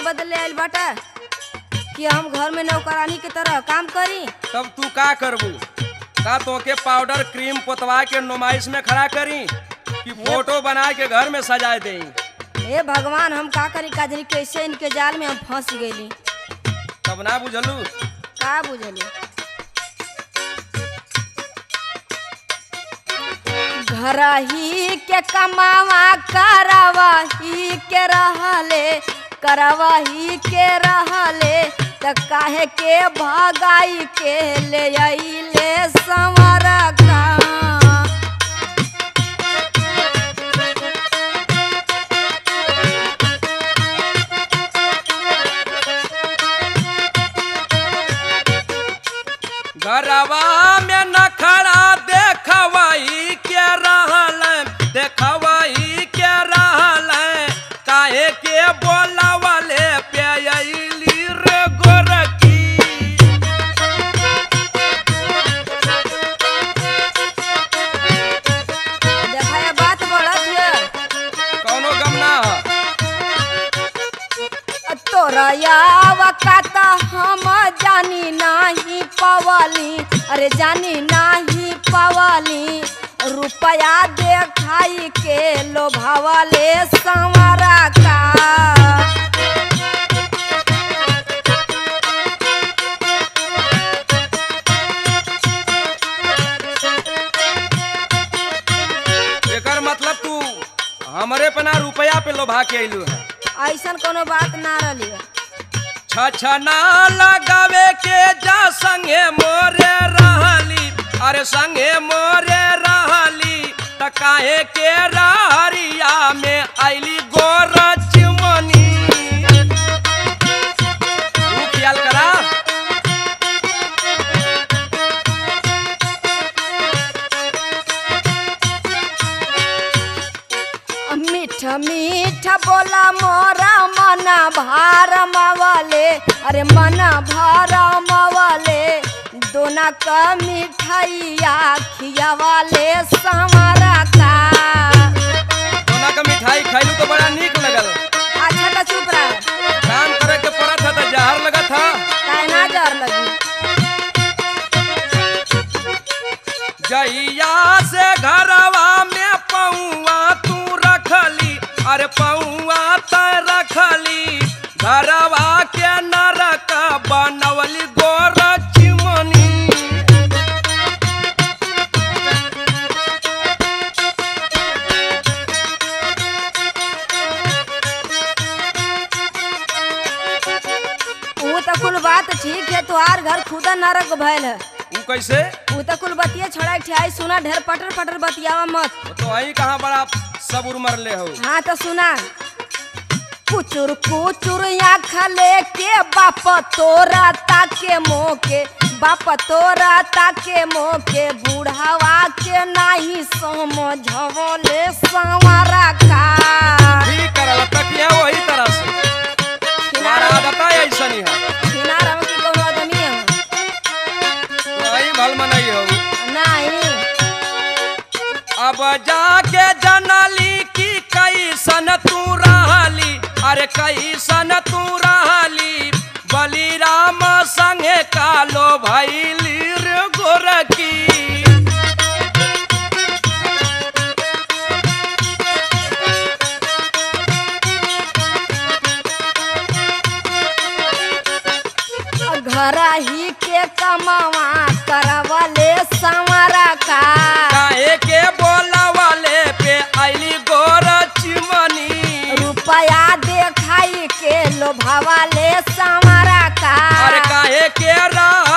बदले आइल बाटा कि हम घर में नौकरानी के तरह काम करी तब तू का करबू का तोके पाउडर क्रीम पोतवा के नुमाइश में खड़ा करी कि फोटो बना के घर में सजाए देई हे भगवान हम का करी काजनी कैसे इनके जाल में हम फंस गईली तब ना बुझलू का बुझली घर ही के कमावा करवा ही के रहले करवा ही के रहले त काहे के भगाई के ले अइले संवर का घरवा में नखरा देखवाई के रहल देखवाई के रहल काहे के बोलावले पे अइली रे गोरकी देखा ये बात बढ़त है कौनो गम ना ह। तोरा यावकात हम जानी नाही पवली अरे जानी नाही पवली रुपया देखाई के लोभावले संवरा का एकर मतलब तू हमरे पना रुपया पे लोभा के अइलू है ऐसन कोनो बात ना रही छछना लगावे के जा संगे मोरे रहली अरे संगे मोरे रहली त काहे के रहरिया में आइली गोरच मनी तू ख्याल करा मीठ मीठ बोला मोरा मना भार मवले अरे मना भार मवले दोना का मिठाइया खियावाले संवरा का सोना का मिठाई खैलू तो बड़ा नीक लगल अच्छा तो चुप रह काम करे के पड़त है तो जहर लगत है काहे ना डर लगी जइया से घरवा में पौआ तू रखली अरे पौआ त रखली घरवा के नरक बनवली गोर चिमनी वो तो कुल बात ठीक है तुहार घर खुदा नरक भैल है ऊ कैसे वो तो कुल बतिया छोड़ा ठियाई सुना ढेर पटर पटर बतियावा मत वो तो वही कहाँ बड़ा सबुर मरले हो हाँ तो सुना कुचुर कुचुर आँख लेके बाप तोरा ताके मोके बाप तोरा ताके मोके बुढ़ावा के नाही समझवले संवरा का ठीक करल तकिया वही तरह से तुम्हारा आदत है ऐसा नहीं है किनारा की कहूँ आदमी है वही भल मनई हो नहीं अब जाके जनली की कैसन तू रहली अरे कैसन तू रहली बलिराम संगे कालो भैली रे गोरकी घर ही के कमावा करवले संवरा का काहे के बोलावले पे आइली गोर चिमनी रुपया देखाई के लोभावाले संवरा का अरे काहे के रह